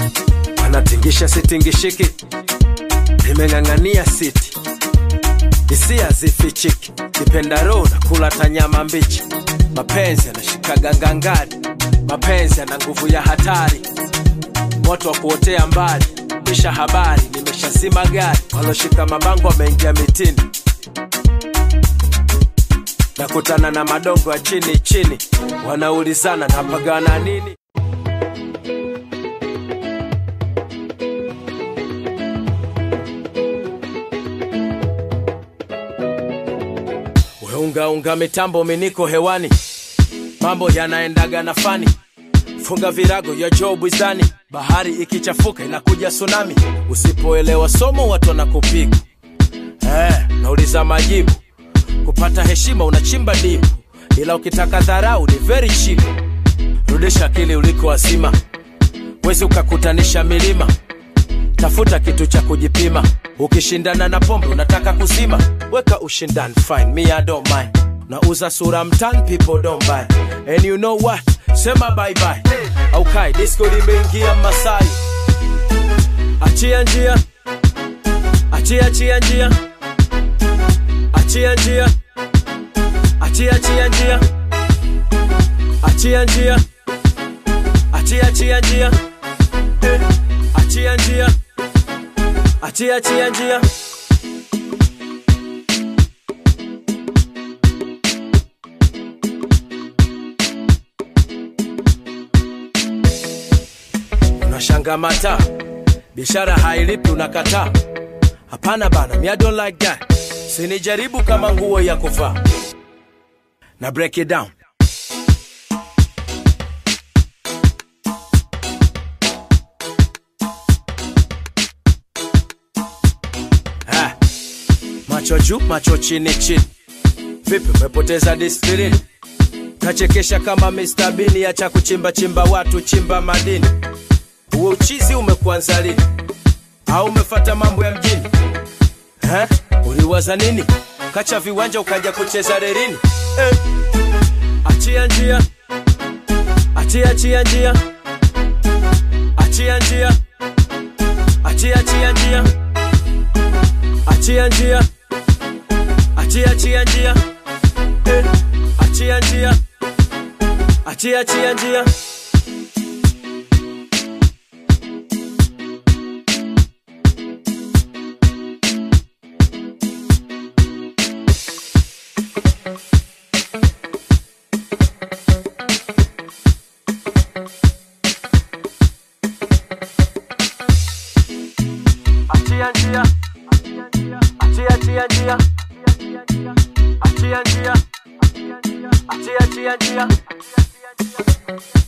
anatingisha sitingishiki nimeng'ang'ania siti hisia zifichiki kipendaro na kula tanyama mbichi mapenzi yanashikaga ngangari mapenzi yana nguvu ya hatari moto wa kuotea mbali kisha habari nimeshazima gari waloshika mabango wameingia mitini nakutana na madongo ya chini chini wanaulizana napagana nini weungaunga mitambo miniko hewani mambo yanaendaga na fani funga virago ya joo bwizani bahari ikichafuka inakuja tsunami usipoelewa somo watu wanakupiga eh, nauliza majibu kupata heshima unachimba dipu ila ukitaka dharau ni very cheap rudisha akili uliko wazima wezi ukakutanisha milima tafuta kitu cha kujipima ukishindana na pombe unataka kuzima weka ushindani fine me I don't mind nauza sura mtan people don't buy and you know what sema bye bye au kai disco limeingia masai achia njia achia achia njia achia njia achia achia njia achia njia achia achia njia Eh, achia njia achia achia njia unashanga mata biashara hailipi unakataa hapana bana me I don't like that sinijaribu kama nguo ya kuvaa na break it down Ah, macho juu macho chini chini vipi umepoteza disiplini nachekesha kama Mr. Bean acha kuchimba chimba watu chimba madini huo uchizi umekuanza lini au umefata mambo ya mjini eh? uliwaza nini kacha viwanja ukaja kucheza rerini eh. achia njia achia achia njia achia njia achia achia njia achia njia achia achia njia eh. achia njia achia achia njia achia njia achia achia njia achia njia achia achia njia